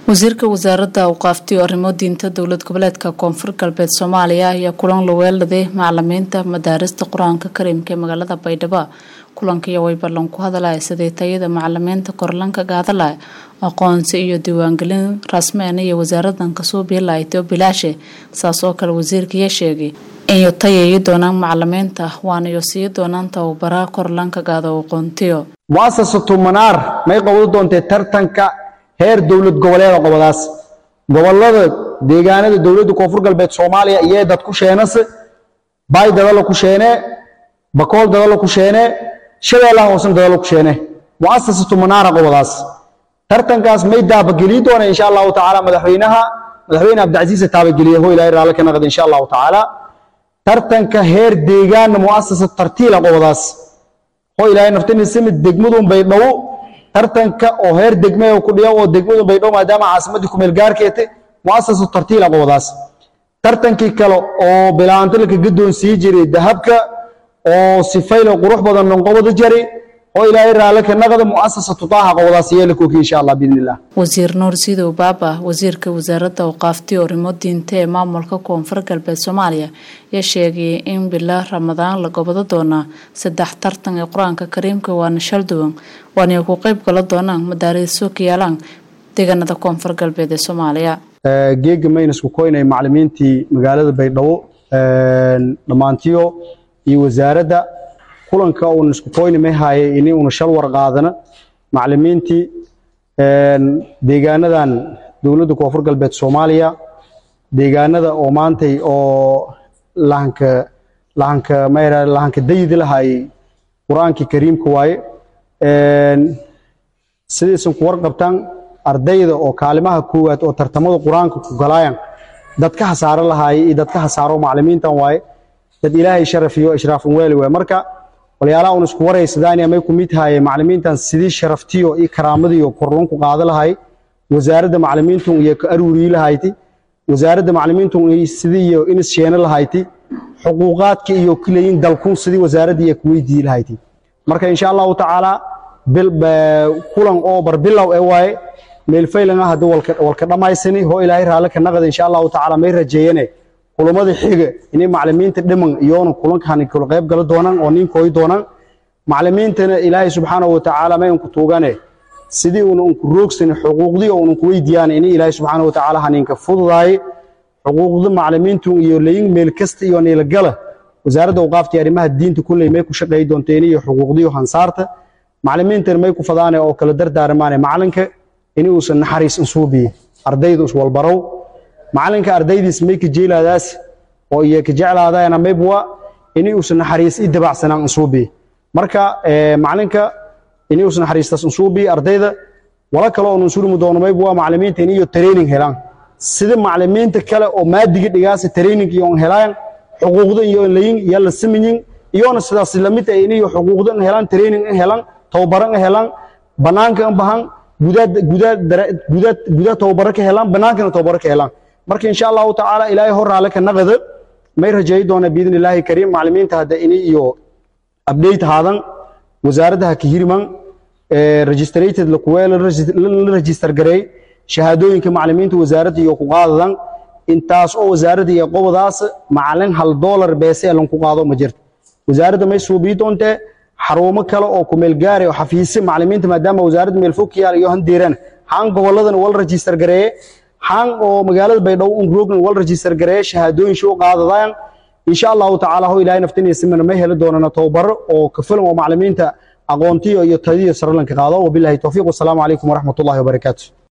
wasiirka wasaaradda awqaafti oo arrimo diinta dowlad goboleedka koonfur galbeed soomaaliya ayaa kulan la weeladay macalimiinta madaarista qur-aanka kariimka ee magaalada baydhabo kulankiiya way ballan ku hadalaya sidii tayada macalimiinta korlanka gaadalaya aqoonsi iyo diiwaangelin rasmeen iyo wasaaradan kasoo biilaaytay oo bilaashe saas oo kale wasiirkaiya sheegay inay tayayi doonaan macalimiinta waanayo sii doonaan tababara korlanka gaada aqoontiyo muasasatu manaar may qabado doontee tartanka heer dowlad goboleeda qobadaas gobolada deegaanada dowladda koonfur galbeed soomaaliya iyee dad ku sheenase baay dadala ku sheene bakool dadala ku sheene shabeellaha hoosan dadala ku sheene muasasatu manaara qobadaas tartankaas may daabageliyi doona insha allahu tacaala madaxweynaha madaxweyne cabdicasiise taabageliye ho ilahay raalli ka naqda insha allahu tacaala tartanka heer deegaanna muasasa tartiila qobadaas ho ilaahay naftinisimi degmadun bay dhowo tartanka oo heer degme ku dhiyo oo degmadun bay dhow maadaama caasimadii kumeel gaarkeete muasasa tartiila qobadaas tartankii kale oo bilaantilka gadoon sii jiray dahabka oo sifaylo qurux badan nonqobada jari oo ilaahay raalle ka naqda muasasatu taaha qobadaas yeela kooki insha allah biidni illah wasiir nuur sidow baaba wasiirka wasaaradda awqaafti arrimo diinta ee maamulka koonfur galbeed soomaaliya ayaa sheegayay in bila ramadaan la gobado doonaa saddex tartan ee qur-aanka kariimka waana shal duwan waanay ku qayb gala doonaan madaariso ka yaalaan deegaanada koonfur galbeed ee soomaaliya geega maynasku koynay macalimiintii magaalada baydhabo dhammaantiyo iyo wasaaradda kulanka uuna isku koyni may haayay ini una shal war qaadana macalimiintii deegaanadan dowladda koonfur galbeed soomaaliya deegaanada oo maantay oo lahanka lahanka mayra lahanka dayidi lahaayay qur-aankii kariimka waaye sidaysan ku warqabtaan ardayda oo kaalimaha koowaad oo tartamada qur-aanka ku galaayan dad ka hasaaro lahaayay iyo dad ka hasaaro macalimiintan waaye dad ilaahay sharaf iyo ishraafan weeli waaye marka walyaalaha un isku waraysadaan amay ku mid haye macalimiintan sidii sharaftiyo iyo karaamadiyo korlunku qaada lahay wasaaradda macalimiintun iyo ka aruurii lahayti wasaaradda macalimiintun sidii iyo inis sheene lahayti xuquuqaadka iyo kilayin dalkun sidii wasaaradda iyo kuweydii lahayti marka insha allahu tacaala kulan oo barbilow ee waaye meelfaylanga hadda walka dhammaysani hoo ilaahay raalle ka naqda insha allahu tacaala may rajeeyane kulamada xiga inay macalimiinta dhiman iyoona kulankan kula qayb gala doonaan oo nin kooy doonaan macalimiintana ilaahay subxaanahu watacaala may unku tuugane sidii una unku roogsani xuquuqdii oo unku weydiyaan inay ilaahay subxaanahu watacaala haninka fududaaye xuquuqda macalimiintu iyo layin meel kasta iyo niilagala wasaaradda awqaafta arrimaha diinta kulley may ku shaqeey doonteen iyo xuquuqdiyo hansaarta macalimiintana may ku fadaane oo kala dardaarmaane macalinka in uusan naxariis insuubiye ardayda iswalbarow macalinka ardaydiis may ka jeelaadaas oo iyo ka jeclaadayana maybwa in uusan naxariis i dabacsanaan insuubiye marka macalinka in uusan naxariistaas insuubiye ardayda wala kale oo nunsulmi doono maybwa macalimiinta in iyo training helaan sida macalimiinta kale oo maadiga dhigaasa training iyo on helaan xuquuqda iyo layin iyo la samayin iyona sidaas lamid ah in iyo xuquuqda in helaan training in helaan tababaran in helaan banaanka in bahan gudaad gudaad gudaad gudaad tababaro ka helaan banaankana tababaro ka helaan marka insha allahu tacaala ilaahay hor raale ka naqada may rajeeyi doona biidni illaahi kariim macalimiinta hadda ini iyo update haadan wasaaradda ha ka hirman registrated lakuwee la register gareey shahaadooyinka macalimiinta wasaaradda iyo ku qaadadan intaas oo wasaaradda iyo qobadaas macalin hal doolar beese ee lanku qaado ma jirto wasaaradda may suubii doontee xarumo kale oo ku meel gaari oo xafiise macalimiinta maadaama wasaaradda meel fog yaal iyo handeeran haan goboladana wal register gareeye haan oo magaalada baydhabo un roogna wal register gareeye shahaadooyin shuu qaadadaan insha allahu tacaala ho ilaahay naftinaysimana may heli doonana tababaro oo kafilan oo macalimiinta aqoontiyo iyo tadiyo saralanka qaado wabilahi towfiiq wasalaamu calaykum waraxmatullahi wabarakaatu